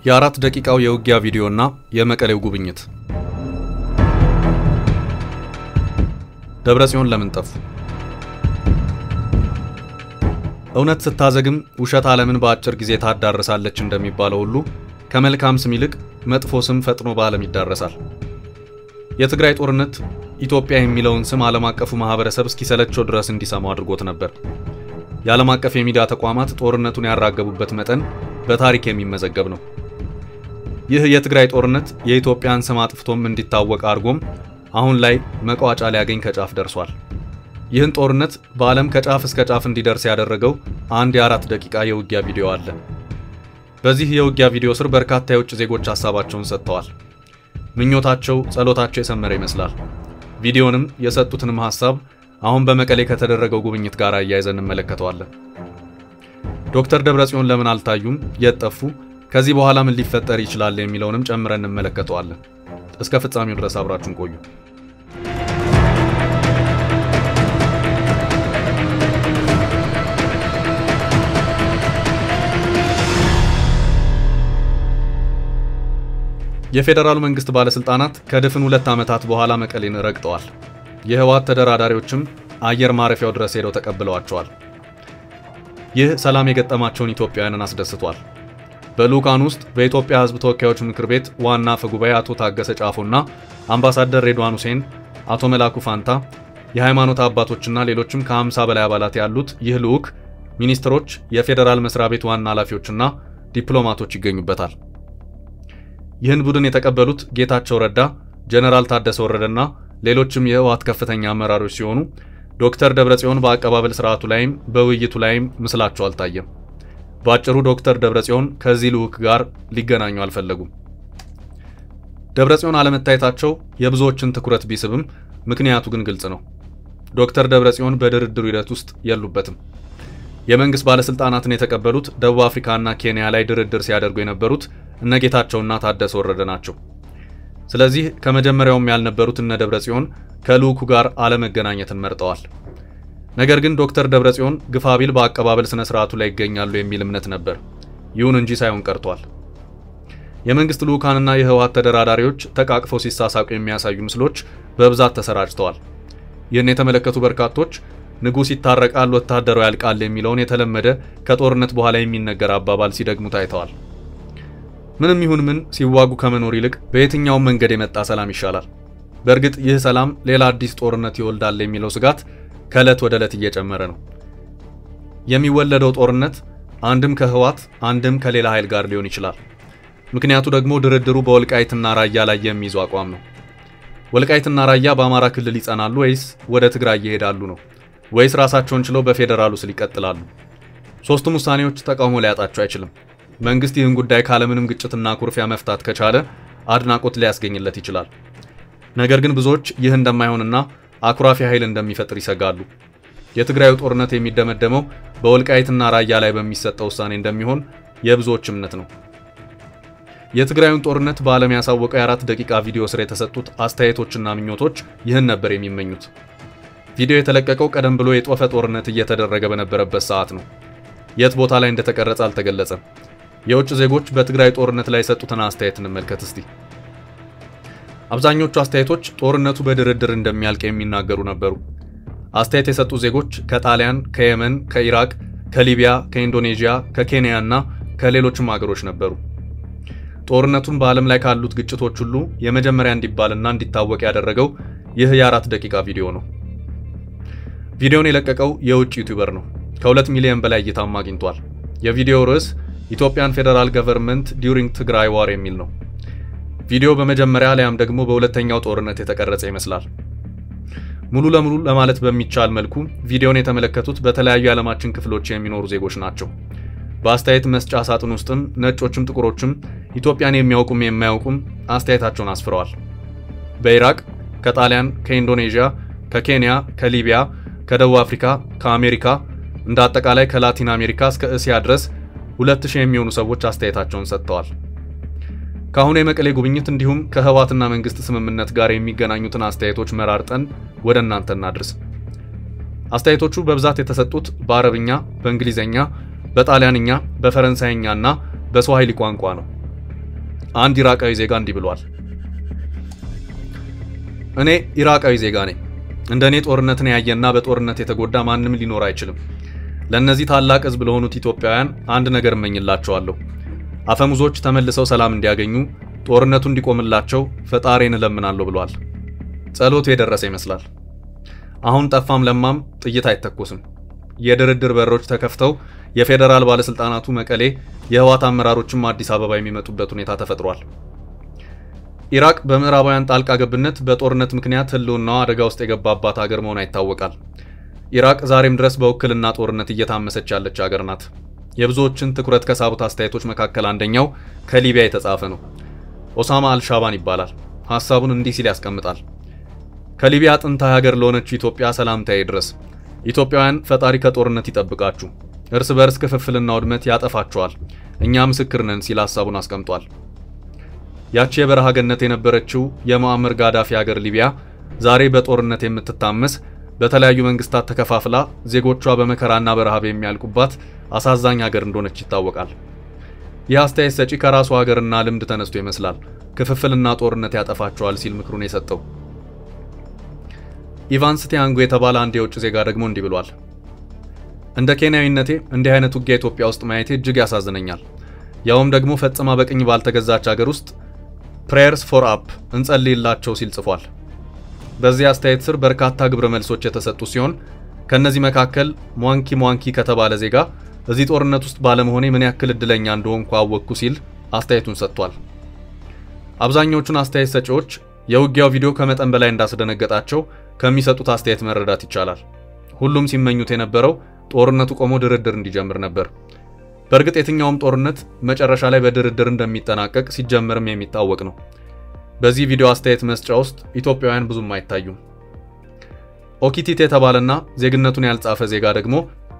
የአራት ደቂቃው የውጊያ ቪዲዮና የመቀሌው ጉብኝት። ደብረ ጽዮን ለምን ጠፉ? እውነት ስታዘግም ውሸት ዓለምን በአጭር ጊዜ ታዳርሳለች እንደሚባለው ሁሉ ከመልካም ስም ይልቅ መጥፎ ስም ፈጥኖ በዓለም ይዳረሳል። የትግራይ ጦርነት ኢትዮጵያ የሚለውን ስም ዓለም አቀፉ ማህበረሰብ እስኪሰለቸው ድረስ እንዲሰማው አድርጎት ነበር። የዓለም አቀፍ የሚዲያ ተቋማት ጦርነቱን ያራገቡበት መጠን በታሪክ የሚመዘገብ ነው። ይህ የትግራይ ጦርነት የኢትዮጵያን ስም አጥፍቶም እንዲታወቅ አድርጎም አሁን ላይ መቋጫ ሊያገኝ ከጫፍ ደርሷል። ይህን ጦርነት በዓለም ከጫፍ እስከ ጫፍ እንዲደርስ ያደረገው አንድ የአራት ደቂቃ የውጊያ ቪዲዮ አለ። በዚህ የውጊያ ቪዲዮ ስር በርካታ የውጭ ዜጎች ሀሳባቸውን ሰጥተዋል። ምኞታቸው፣ ጸሎታቸው የሰመረ ይመስላል። ቪዲዮንም የሰጡትንም ሀሳብ አሁን በመቀሌ ከተደረገው ጉብኝት ጋር አያይዘን እንመለከተዋለን። ዶክተር ደብረጽዮን ለምን አልታዩም? የት ጠፉ? ከዚህ በኋላ ምን ሊፈጠር ይችላል የሚለውንም ጨምረን እንመለከተዋለን። እስከ ፍጻሜው ድረስ አብራችሁን ቆዩ። የፌዴራሉ መንግስት ባለስልጣናት ከድፍን ሁለት ዓመታት በኋላ መቀሌን ረግጠዋል። የህወሓት ተደራዳሪዎችም አየር ማረፊያው ድረስ ሄደው ተቀብለዋቸዋል። ይህ ሰላም የገጠማቸውን ኢትዮጵያውያንን አስደስቷል። በልዑካን ውስጥ በኢትዮጵያ ሕዝብ ተወካዮች ምክር ቤት ዋና አፈ ጉባኤ አቶ ታገሰ ጫፎና አምባሳደር ሬድዋን ሁሴን፣ አቶ መላኩ ፋንታ፣ የሃይማኖት አባቶችና ሌሎችም ከ50 በላይ አባላት ያሉት ይህ ልዑክ ሚኒስትሮች፣ የፌዴራል መስሪያ ቤት ዋና ኃላፊዎችና ዲፕሎማቶች ይገኙበታል። ይህን ቡድን የተቀበሉት ጌታቸው ረዳ፣ ጀነራል ታደሰ ወረደና ሌሎችም የህወሓት ከፍተኛ አመራሮች ሲሆኑ ዶክተር ደብረጽዮን በአቀባበል ስርዓቱ ላይም በውይይቱ ላይም ምስላቸው አልታየም። በአጭሩ ዶክተር ደብረጽዮን ከዚህ ልዑክ ጋር ሊገናኙ አልፈለጉም። ደብረጽዮን አለመታየታቸው የብዙዎችን ትኩረት ቢስብም ምክንያቱ ግን ግልጽ ነው። ዶክተር ደብረጽዮን በድርድሩ ሂደት ውስጥ የሉበትም። የመንግስት ባለስልጣናትን የተቀበሉት ደቡብ አፍሪካና ኬንያ ላይ ድርድር ሲያደርጉ የነበሩት እነ ጌታቸውና ታደሰ ወረደ ናቸው። ስለዚህ ከመጀመሪያውም ያልነበሩት እነ ደብረጽዮን ከልዑኩ ጋር አለመገናኘትን መርጠዋል። ነገር ግን ዶክተር ደብረጽዮን ግፋቢል በአቀባበል ስነ ስርዓቱ ላይ ይገኛሉ የሚል እምነት ነበር። ይሁን እንጂ ሳይሆን ቀርቷል። የመንግስት ልዑካንና የህወሓት ተደራዳሪዎች ተቃቅፈው ሲሳሳቁ የሚያሳዩ ምስሎች በብዛት ተሰራጭተዋል። ይህን የተመለከቱ በርካቶች ንጉሥ ይታረቃል፣ ወታደሩ ያልቃል የሚለውን የተለመደ ከጦርነት በኋላ የሚነገር አባባል ሲደግሙ ታይተዋል። ምንም ይሁን ምን ሲዋጉ ከመኖር ይልቅ በየትኛውም መንገድ የመጣ ሰላም ይሻላል። በእርግጥ ይህ ሰላም ሌላ አዲስ ጦርነት ይወልዳል የሚለው ስጋት ከዕለት ወደ ዕለት እየጨመረ ነው። የሚወለደው ጦርነት አንድም ከህወሓት አንድም ከሌላ ኃይል ጋር ሊሆን ይችላል። ምክንያቱ ደግሞ ድርድሩ በወልቃይትና ራያ ላይ የሚይዙ አቋም ነው። ወልቃይትና ራያ በአማራ ክልል ይጸናሉ ወይስ ወደ ትግራይ ይሄዳሉ ነው? ወይስ ራሳቸውን ችለው በፌዴራሉ ስር ይቀጥላሉ? ሶስቱም ውሳኔዎች ተቃውሞ ሊያጣቸው አይችልም። መንግስት ይህን ጉዳይ ካለምንም ግጭትና ኩርፊያ መፍታት ከቻለ አድናቆት ሊያስገኝለት ይችላል። ነገር ግን ብዙዎች ይህ እንደማይሆንና አኩራፊ ኃይል እንደሚፈጥር ይሰጋሉ። የትግራዩ ጦርነት የሚደመደመው በወልቃይትና ራያ ላይ በሚሰጠው ውሳኔ እንደሚሆን የብዙዎች እምነት ነው። የትግራዩን ጦርነት በዓለም ያሳወቀው የአራት ደቂቃ ቪዲዮ ስር የተሰጡት አስተያየቶችና ምኞቶች ይህን ነበር የሚመኙት። ቪዲዮ የተለቀቀው ቀደም ብሎ የጦፈ ጦርነት እየተደረገ በነበረበት ሰዓት ነው። የት ቦታ ላይ እንደተቀረጸ አልተገለጸም። የውጭ ዜጎች በትግራይ ጦርነት ላይ የሰጡትን አስተያየት እንመልከት እስቲ። አብዛኞቹ አስተያየቶች ጦርነቱ በድርድር እንደሚያልቅ የሚናገሩ ነበሩ። አስተያየት የሰጡ ዜጎች ከጣሊያን፣ ከየመን፣ ከኢራቅ፣ ከሊቢያ፣ ከኢንዶኔዥያ፣ ከኬንያ እና ከሌሎችም ሀገሮች ነበሩ። ጦርነቱን በዓለም ላይ ካሉት ግጭቶች ሁሉ የመጀመሪያ እንዲባልና እንዲታወቅ ያደረገው ይህ የአራት ደቂቃ ቪዲዮ ነው። ቪዲዮን የለቀቀው የውጭ ዩቲዩበር ነው። ከሁለት ሚሊዮን በላይ እይታም አግኝቷል። የቪዲዮው ርዕስ ኢትዮጵያን ፌዴራል ገቨርንመንት ዲዩሪንግ ትግራይ ዋር የሚል ነው። ቪዲዮ በመጀመሪያ አሊያም ደግሞ በሁለተኛው ጦርነት የተቀረጸ ይመስላል። ሙሉ ለሙሉ ለማለት በሚቻል መልኩ ቪዲዮን የተመለከቱት በተለያዩ የዓለማችን ክፍሎች የሚኖሩ ዜጎች ናቸው። በአስተያየት መስጫ ሳጥን ውስጥም ነጮችም ጥቁሮችም ኢትዮጵያን የሚያውቁም የማያውቁም አስተያየታቸውን አስፍረዋል። በኢራቅ፣ ከጣሊያን፣ ከኢንዶኔዥያ፣ ከኬንያ፣ ከሊቢያ፣ ከደቡብ አፍሪካ፣ ከአሜሪካ እንደ አጠቃላይ ከላቲን አሜሪካ እስከ እስያ ድረስ ሁለት ሺህ የሚሆኑ ሰዎች አስተያየታቸውን ሰጥተዋል። ከአሁኑ የመቀሌ ጉብኝት እንዲሁም ከህወሓትና መንግስት ስምምነት ጋር የሚገናኙትን አስተያየቶች መራርጠን ወደ እናንተ እናድርስ። አስተያየቶቹ በብዛት የተሰጡት በአረብኛ፣ በእንግሊዝኛ፣ በጣሊያንኛ፣ በፈረንሳይኛ እና በስዋሂሊ ቋንቋ ነው። አንድ ኢራቃዊ ዜጋ እንዲህ ብሏል። እኔ ኢራቃዊ ዜጋ ነኝ። እንደ እኔ ጦርነትን ያየና በጦርነት የተጎዳ ማንም ሊኖር አይችልም። ለእነዚህ ታላቅ ሕዝብ ለሆኑት ኢትዮጵያውያን አንድ ነገር እመኝላቸዋለሁ። አፈሙዞች ተመልሰው ሰላም እንዲያገኙ፣ ጦርነቱ እንዲቆምላቸው ፈጣሪን እለምናለሁ ብሏል። ጸሎቱ የደረሰ ይመስላል። አሁን ጠፋም ለማም ጥይት አይተኮስም። የድርድር በሮች ተከፍተው የፌዴራል ባለስልጣናቱ መቀሌ፣ የህወሓት አመራሮችም አዲስ አበባ የሚመጡበት ሁኔታ ተፈጥሯል። ኢራቅ በምዕራባውያን ጣልቃ ገብነት በጦርነት ምክንያት ህልውናዋ አደጋ ውስጥ የገባባት ሀገር መሆኗ ይታወቃል። ኢራቅ ዛሬም ድረስ በውክልና ጦርነት እየታመሰች ያለች ሀገር ናት። የብዙዎችን ትኩረት ከሳቡት አስተያየቶች መካከል አንደኛው ከሊቢያ የተጻፈ ነው። ኦሳማ አልሻባን ይባላል። ሐሳቡን እንዲህ ሲል ያስቀምጣል። ከሊቢያ ጥንታዊ ሀገር ለሆነችው ኢትዮጵያ ሰላምታዬ ድረስ። ኢትዮጵያውያን ፈጣሪ ከጦርነት ይጠብቃችሁ፣ እርስ በርስ ክፍፍልና ውድመት ያጠፋችኋል፣ እኛ ምስክር ነን ሲል ሐሳቡን አስቀምጧል። ያቺ የበረሃ ገነት የነበረችው የሙአመር ጋዳፊ ሀገር ሊቢያ ዛሬ በጦርነት የምትታመስ በተለያዩ መንግስታት ተከፋፍላ ዜጎቿ በመከራና በረሃብ የሚያልቁባት አሳዛኝ ሀገር እንደሆነች ይታወቃል። ይህ አስተያየት ሰጪ ከራሱ ሀገርና ልምድ ተነስቶ ይመስላል ክፍፍልና ጦርነት ያጠፋቸዋል ሲል ምክሩን የሰጠው። ኢቫንስ ቲያንጎ የተባለ አንድ የውጭ ዜጋ ደግሞ እንዲህ ብሏል። እንደ ኬንያዊነቴ እንዲህ አይነት ውጊያ ኢትዮጵያ ውስጥ ማየቴ እጅግ ያሳዝነኛል። ያውም ደግሞ ፈጽማ በቅኝ ባልተገዛች ሀገር ውስጥ ፕሬየርስ ፎር አፕ እንጸልይላቸው ሲል ጽፏል። በዚህ አስተያየት ስር በርካታ ግብረ መልሶች የተሰጡ ሲሆን ከነዚህ መካከል ሟንኪ ሟንኪ ከተባለ ዜጋ እዚህ ጦርነት ውስጥ ባለመሆኔ ምን ያክል እድለኛ እንደሆንኩ አወቅኩ ሲል አስተያየቱን ሰጥቷል። አብዛኞቹን አስተያየት ሰጪዎች የውጊያው ቪዲዮ ከመጠን በላይ እንዳስደነገጣቸው ከሚሰጡት አስተያየት መረዳት ይቻላል። ሁሉም ሲመኙት የነበረው ጦርነቱ ቆሞ ድርድር እንዲጀምር ነበር። በእርግጥ የትኛውም ጦርነት መጨረሻ ላይ በድርድር እንደሚጠናቀቅ ሲጀምርም የሚታወቅ ነው። በዚህ ቪዲዮ አስተያየት መስጫ ውስጥ ኢትዮጵያውያን ብዙም አይታዩም። ኦኪቲት የተባለና ዜግነቱን ያልጻፈ ዜጋ ደግሞ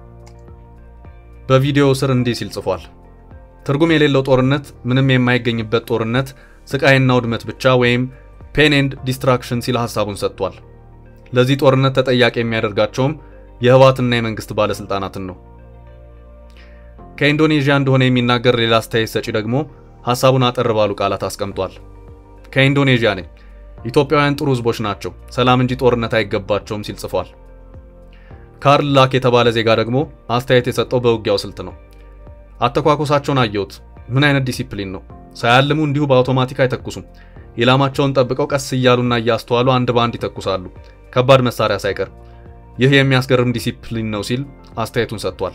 በቪዲዮው ስር እንዲህ ሲል ጽፏል። ትርጉም የሌለው ጦርነት፣ ምንም የማይገኝበት ጦርነት፣ ስቃይና ውድመት ብቻ ወይም ፔን ኤንድ ዲስትራክሽን ሲል ሐሳቡን ሰጥቷል። ለዚህ ጦርነት ተጠያቂ የሚያደርጋቸውም የህወሓትና የመንግስት ባለስልጣናትን ነው። ከኢንዶኔዥያ እንደሆነ የሚናገር ሌላ አስተያየት ሰጪ ደግሞ ሐሳቡን አጠር ባሉ ቃላት አስቀምጧል። ከኢንዶኔዥያ ነኝ። ኢትዮጵያውያን ጥሩ ህዝቦች ናቸው፣ ሰላም እንጂ ጦርነት አይገባቸውም ሲል ጽፏል። ካርል ላክ የተባለ ዜጋ ደግሞ አስተያየት የሰጠው በውጊያው ስልት ነው። አተኳኮሳቸውን አየሁት። ምን አይነት ዲሲፕሊን ነው! ሳያልሙ እንዲሁ በአውቶማቲክ አይተኩሱም። ኢላማቸውን ጠብቀው ቀስ እያሉና እያስተዋሉ አንድ በአንድ ይተኩሳሉ፣ ከባድ መሳሪያ ሳይቀር። ይህ የሚያስገርም ዲሲፕሊን ነው ሲል አስተያየቱን ሰጥቷል።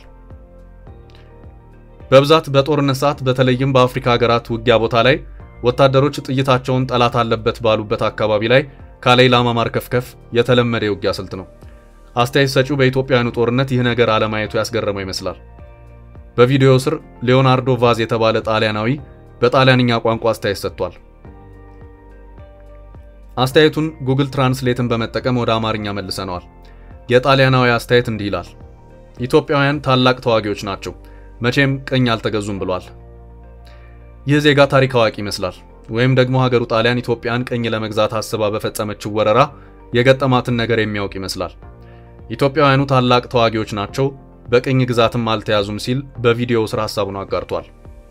በብዛት በጦርነት ሰዓት በተለይም በአፍሪካ ሀገራት ውጊያ ቦታ ላይ ወታደሮች ጥይታቸውን ጠላት አለበት ባሉበት አካባቢ ላይ ካለ ኢላማ ማርከፍከፍ የተለመደ የውጊያ ስልት ነው። አስተያየት ሰጪው በኢትዮጵያውያኑ ጦርነት ይህ ነገር አለማየቱ ያስገረመው ይመስላል። በቪዲዮው ስር ሊዮናርዶ ቫዝ የተባለ ጣሊያናዊ በጣሊያንኛ ቋንቋ አስተያየት ሰጥቷል። አስተያየቱን ጉግል ትራንስሌትን በመጠቀም ወደ አማርኛ መልሰነዋል። የጣሊያናዊ አስተያየት እንዲህ ይላል። ኢትዮጵያውያን ታላቅ ተዋጊዎች ናቸው፣ መቼም ቅኝ አልተገዙም ብሏል። ይህ ዜጋ ታሪክ አዋቂ ይመስላል። ወይም ደግሞ ሀገሩ ጣሊያን ኢትዮጵያን ቅኝ ለመግዛት አስባ በፈጸመችው ወረራ የገጠማትን ነገር የሚያውቅ ይመስላል። ኢትዮጵያውያኑ ታላቅ ተዋጊዎች ናቸው፣ በቅኝ ግዛትም አልተያዙም ሲል በቪዲዮው ስር ሀሳቡን አጋርቷል።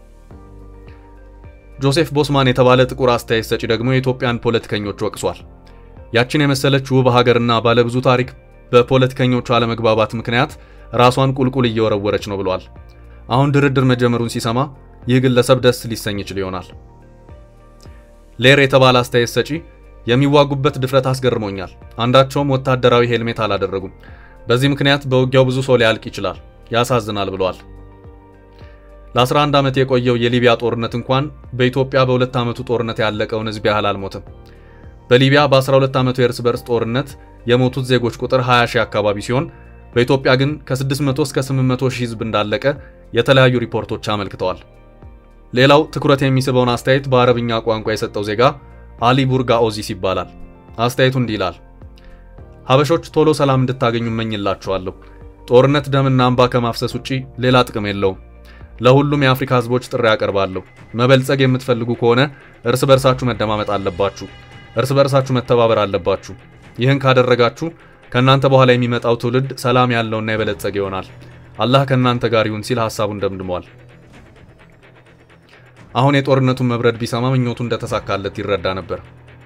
ጆሴፍ ቦስማን የተባለ ጥቁር አስተያየት ሰጪ ደግሞ የኢትዮጵያን ፖለቲከኞች ወቅሷል። ያችን የመሰለች ውብ ሀገርና ባለብዙ ታሪክ በፖለቲከኞቹ አለመግባባት ምክንያት ራሷን ቁልቁል እየወረወረች ነው ብሏል። አሁን ድርድር መጀመሩን ሲሰማ ይህ ግለሰብ ደስ ሊሰኝ ይችል ይሆናል። ሌር የተባለ አስተያየት ሰጪ የሚዋጉበት ድፍረት አስገርሞኛል። አንዳቸውም ወታደራዊ ሄልሜት አላደረጉም። በዚህ ምክንያት በውጊያው ብዙ ሰው ሊያልቅ ይችላል። ያሳዝናል ብለዋል። ለ11 ዓመት የቆየው የሊቢያ ጦርነት እንኳን በኢትዮጵያ በሁለት ዓመቱ ጦርነት ያለቀውን ሕዝብ ያህል አልሞትም። በሊቢያ በ12 ዓመቱ የእርስ በርስ ጦርነት የሞቱት ዜጎች ቁጥር 20 ሺህ አካባቢ ሲሆን በኢትዮጵያ ግን ከ600 እስከ 800 ሺህ ሕዝብ እንዳለቀ የተለያዩ ሪፖርቶች አመልክተዋል። ሌላው ትኩረት የሚስበውን አስተያየት በአረብኛ ቋንቋ የሰጠው ዜጋ አሊ ቡርጋ ኦዚስ ይባላል። አስተያየቱ እንዲህ ይላል። ሀበሾች ቶሎ ሰላም እንድታገኙ እመኝላችኋለሁ። ጦርነት ደምና እንባ ከማፍሰስ ውጪ ሌላ ጥቅም የለውም። ለሁሉም የአፍሪካ ህዝቦች ጥሪ ያቀርባለሁ። መበልጸግ የምትፈልጉ ከሆነ እርስ በርሳችሁ መደማመጥ አለባችሁ። እርስ በርሳችሁ መተባበር አለባችሁ። ይህን ካደረጋችሁ ከእናንተ በኋላ የሚመጣው ትውልድ ሰላም ያለውና የበለጸገ ይሆናል። አላህ ከእናንተ ጋር ይሁን ሲል ሐሳቡን ደምድሟል። አሁን የጦርነቱን መብረድ ቢሰማ ምኞቱ እንደተሳካለት ይረዳ ነበር።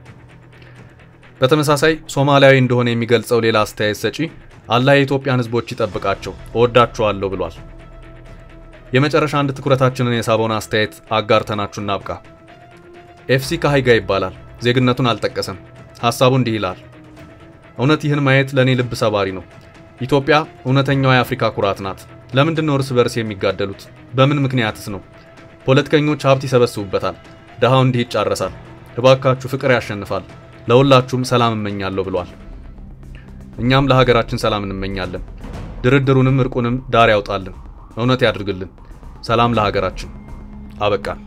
በተመሳሳይ ሶማሊያዊ እንደሆነ የሚገልጸው ሌላ አስተያየት ሰጪ አላህ የኢትዮጵያን ሕዝቦች ይጠብቃቸው እወዳችኋለሁ ብሏል። የመጨረሻ አንድ ትኩረታችንን የሳበውን አስተያየት አጋርተናችሁ እናብቃ። ኤፍሲ ካሃይጋ ይባላል። ዜግነቱን አልጠቀሰም። ሐሳቡ እንዲህ ይላል። እውነት ይህን ማየት ለእኔ ልብ ሰባሪ ነው። ኢትዮጵያ እውነተኛዋ የአፍሪካ ኩራት ናት። ለምንድን ነው እርስ በርስ የሚጋደሉት? በምን ምክንያትስ ነው? ፖለቲከኞች ሀብት ይሰበስቡበታል፣ ድሃው እንዲህ ይጫረሳል። እባካችሁ ፍቅር ያሸንፋል። ለሁላችሁም ሰላም እመኛለሁ ብሏል። እኛም ለሀገራችን ሰላም እንመኛለን። ድርድሩንም እርቁንም ዳር ያውጣልን፣ እውነት ያድርግልን። ሰላም ለሀገራችን። አበቃን።